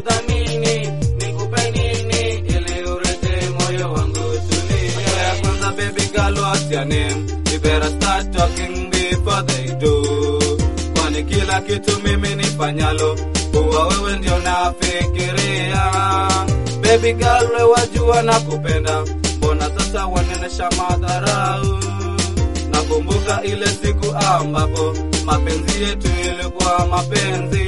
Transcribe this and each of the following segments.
kudhamini, nikupe nini ili urete moyo wangu tulie. Macho ya kwanza baby girl what's your name? You better start talking before they do. Kwani kila kitu mimi nifanyalo huwa wewe ndio nafikiria. Baby girl wewe wajua nakupenda, mbona sasa wanenesha madharau? Nakumbuka ile siku ambapo mapenzi yetu ilikuwa mapenzi,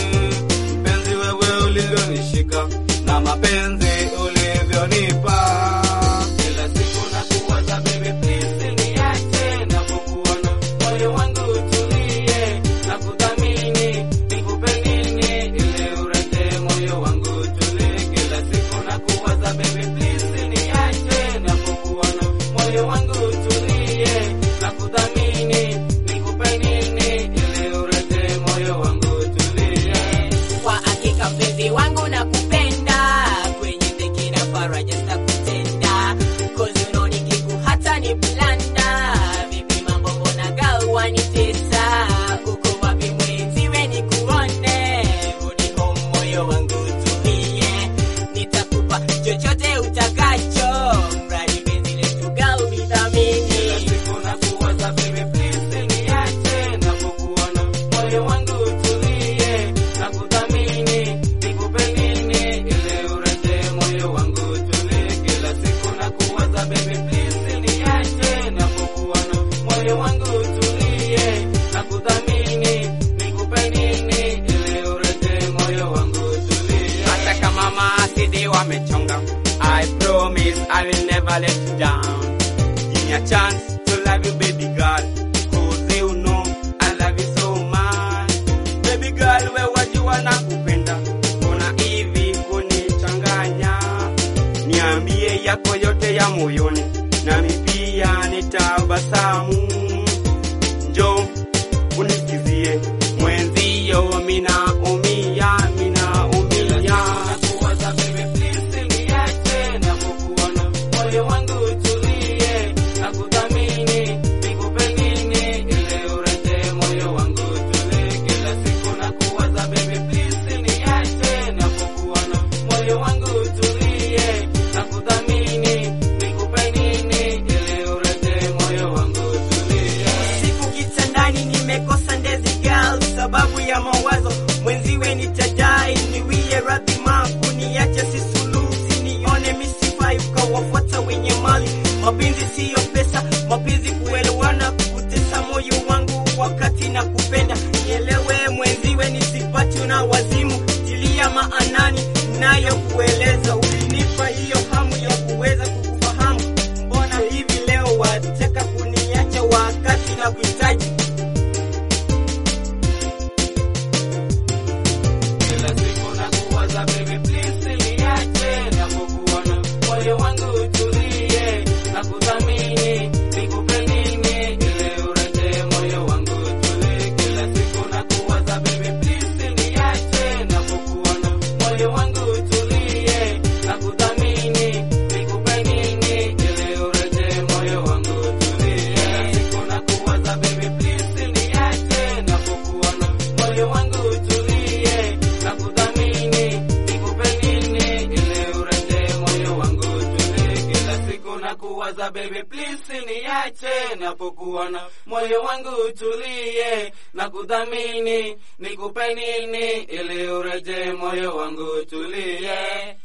mpenzi wewe ulivyonishika na mapenzi ulivyonipa. Kila siku nakuwaza baby, please niache, napokuona moyo wangu utulie, nakudhamini, nikupe nini ili urete moyo wangu utulie. Kila siku nakuwaza baby, please niache, napokuona moyo wangu utulie, nakudhamini, nikupe nini ili urete moyo wangu utulie. Kwa hakika mpenzi wangu nakupenda, kwenye dhiki na faraja sitakutenda, cause you know nikiku hata ni blanda. Vipi mambo mbona gal wanitesa? Uko wapi mwenziwe nikuone? Rudi home moyo wangu tulie, nitakupa chochote utakacho, mradi penzi letu gal Kila nidhamini. siku nakuwaza baby, please niache, napokuona moyo wangu utulie, nakudhamini, nikupe nini ili urete moyo wangu utulie. Kila siku nakuwaza baby, please niache, napokuona moyo wangu utulie, nakudhamini, nikupe nini ili urete moyo wangu utulie. Hata kama maasidi wamechonga, I promise I will never let you down. Give me a chance to love you, baby girl. Cause you know I love you so much. Baby girl, we wajua na kupenda. Kuna hivi kunichanganya. Niambie yako yote ya moyoni. Nami pia nitabasamu. Njoo unisikizie mwenzio, mina umia, mina umia. Nakuwaza baby, please niache, napokuona moyo wangu utulie, nakudhamini, nikupe nini ili urete moyo wangu utulie. Kila siku nakuwaza baby, please niache, napokuona moyo wangu utulie, nakudhamini, nikupe nini ili urete moyo wangu utulie. Siku kitandani nimekosa ndezi girl, sababu ya mawazo mwenziwe nitajai, niwie radhi maku niache sisulusi, nione misifai ukawafuata wenye mali. Mapenzi siyo pesa, mapenzi kuelewana, kutesa moyo wangu wakati na kupenda. Nielewe mwenziwe, nisipati na wazimu, tilia maanani nayo kueleza. Ulinipa hiyo hamu ya kuweza kukufahamu, mbona hivi leo wataka kuniacha wakati na kuhitaji Kila siku nakuwaza baby, please niache, napokuona moyo wangu utulie, nakudhamini, nikupe nini ili urete moyo wangu utulie. Kila siku nakuwaza baby, please niache, napokuona moyo wangu utulie, nakudhamini, nikupe nini ili urete moyo wangu utulie. Kila siku nakuwaza baby, please niache, napokuona moyo wangu utulie, nakudhamini, nikupe nini ili urete moyo wangu utulie. Kila siku nakuwaza baby, please niache, napokuona moyo wangu utulie, nakudhamini, nikupe nini ili urete moyo wangu utulie.